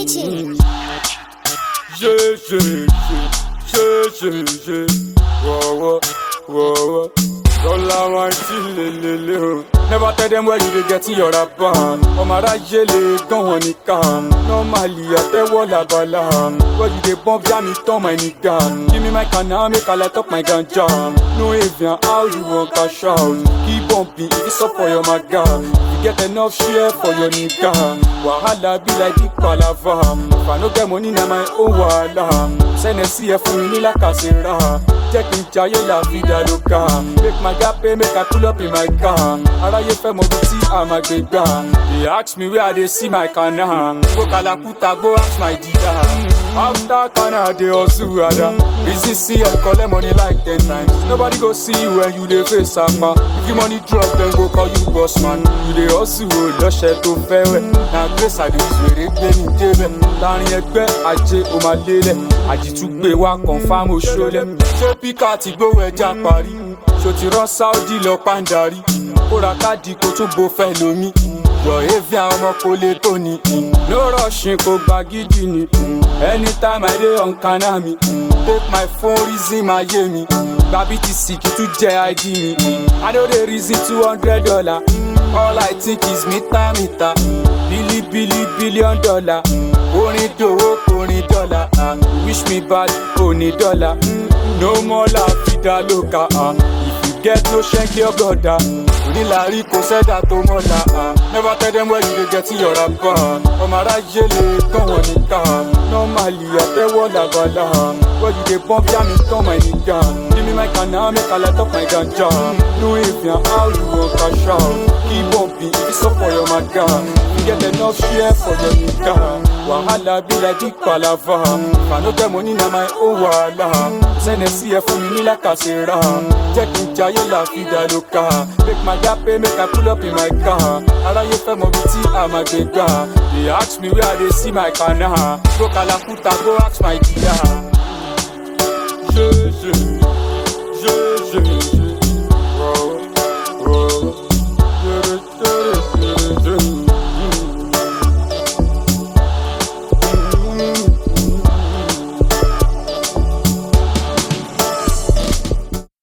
Teaching. Yeah, yeah, yeah, yeah, yeah, yeah. Whoa, whoa, whoa, whoa. Don't lie, my chill, Never tell them where you dey get your rapper. Ọmọ aráyé lè gán wọn nìkan. Normally, àtẹ́wọ́ làbàlà. Where you dey bump jam it turn my nigga. Give me my canna, make I light up my ganja. No avian, how you wan cash out? Keep bumping, if it's up for your maga. You get enough share for your nigga. Wahala be like big palava. If I no get money, na my own wahala. Sẹ́nẹ̀sì ẹ̀ fún mi ní làkàṣẹ́ra. Jẹ́ kí n jayé la vida loca. Make my gap pay, make I pull up in my car. Aráyé fẹ́ mọ bí tí a máa gbé gbà. They ask me where I dey see my kana. Go Kalakuta, go ask my dida. After kana, dey hustle ada. Busy see and collect money like ten times. Nobody go see you when you dey face ama. If you money drop, dem go call you boss man. You dey hustle o lọ́ṣẹ̀ tó fẹ́ wẹ̀. Na grace I dey use wèrè gbé mi débẹ̀. Láàrin ẹgbẹ́ ajé o máa lélẹ̀. Àjìtúgbé wa confam oṣoolẹ̀. Ṣé píkà ti gbówó ẹja parí? Ṣo ti rán Sáúdì lọ pàǹdarí? Kó ra káàdì kó tún bo fẹ́ lómi. Yọ̀ evi àwọn ọmọ kò lè tó ni. No rushing kò gba gidi ni. Anytime I dey on kana mi. Take my phone reason máa yé mi. Gba BTC kì í tún jẹ ID mi. I no dey reason two hundred dollar. All I think is mita mita. Bili bili billion dollar. Orin dòwó orin dọ́là. ah. Wish me bad oní dọ́là. No more la fi dá lóka. ah. If you get no ṣẹ́ńkì ọgọ́dà. Onílàrí kò sẹ́dá tó mọ́la. ah. Never tell them where you dey get your rapper. Ọmọ aráyé lè gán wọn nìkan. Normally àtẹ́wọ́ làbàlà. Where you dey bump jam it turn my nigga. Give me my canna make I light up my ganja. No avian how you wan cash out. Keep bumping if it's up for your maga. You get enough share for your nigga. Wahala be like big palava. If I no get money na my own wahala. Sẹ́nẹ̀sì ẹ̀ fún mi ní làkàṣẹ́ra. Jẹ́ kí n jayé la vida loca. Make my gap pay, make I pull up in my car. Aráyé fẹ́ mọ bí tí a máa gbé gbà. They ask me where I dey see my kana. Go Kalakuta, go ask my dida. Yeah, yeah.